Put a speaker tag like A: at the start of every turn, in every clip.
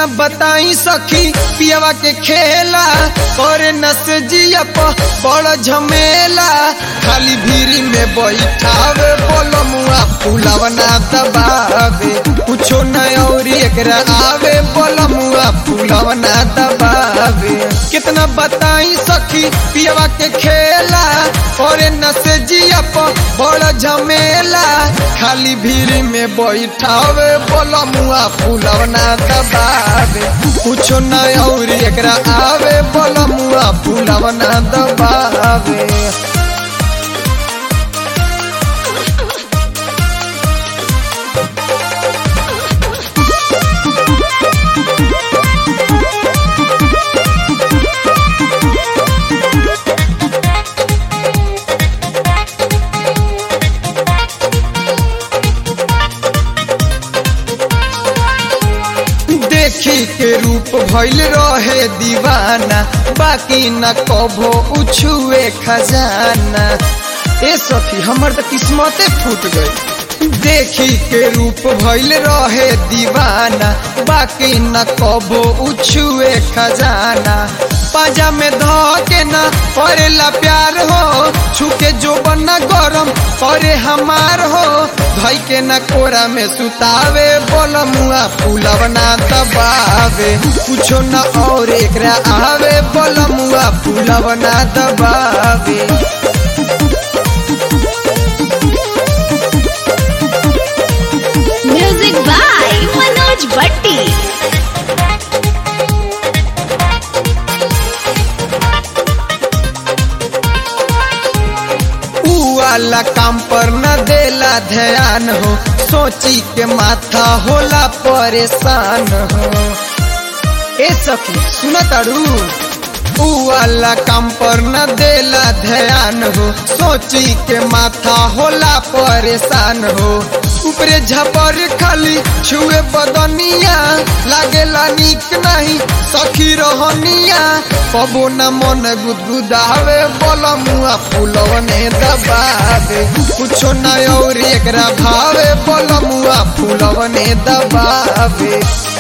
A: कितना बताई सखी पियावा के खेला करे नस जिया प बड़ झमेला खाली भीरी में बैठावे बोलो मुआ फूलावा ना दबावे कुछो न और एकरा आवे बोलो मुआ फूलावा ना दबावे कितना बताई सखी पियावा के खेला करे नस जिया प बड़ झमेला खाली भीरी में बैठावे बोलो मुआ फूलावा ना दबावे कुछो न और एकरा आवे बोलो मुआ फूलावा ना दबावे देखी के रूप भइल रहे दीवाना बाकी न कभो उछुए खजाना ए सखी हमर तो किस्मते फूट गई देखी के रूप भइल रहे दीवाना बाकी न कभो उछुए खजाना पाजा में ध के न परेला प्यार हो छुके जो बना गरम करे हमार हो धई के न कोरा में सुतावे बोल मुआ फूलव ना दबावे कुछो न और एकरा आवे बोल मुआ फूलव ना दबावे
B: म्यूजिक बाय मनोज भट्टी
A: ऊ वाला काम पर न देला ध्यान हो सोची के माथा होला परेशान हो ए सखी सुन तारू ऊ वाला काम पर न देला ध्यान हो सोची के माथा होला परेशान हो ऊपरे झपर खाली छुए बदनिया लागेला निक नहीं सखी रहनिया कबो न मन गुदगुदावे बोल मुआ फूलवने दबावे कुछो न और एकरा भावे बोल मुआ फूलवने दबावे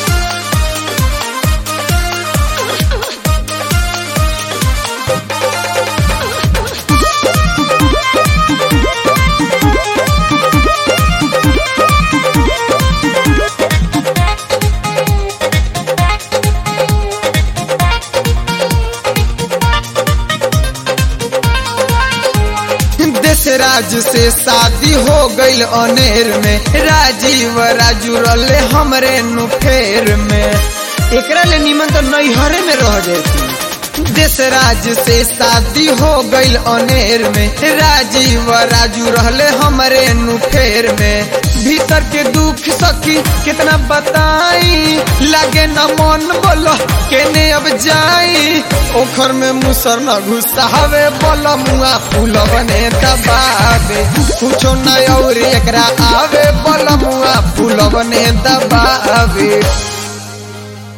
A: देश राज से शादी हो गईल अनेर में राजीव राजू रले हमरे नुफेर में एकरा ले निमन तो नैहरे में रह जाती देश राज से शादी हो गईल अनेर में राजीव राजू रहले हमरे नुफेर में भीतर के दुख सखी कितना बताई लागे न मन बोलो केने अब जाई ओखर में मुसर न घुसावे बोल मुआ फूल बने दबावे कुछो न और एकरा आवे बोल मुआ फूल बने दबावे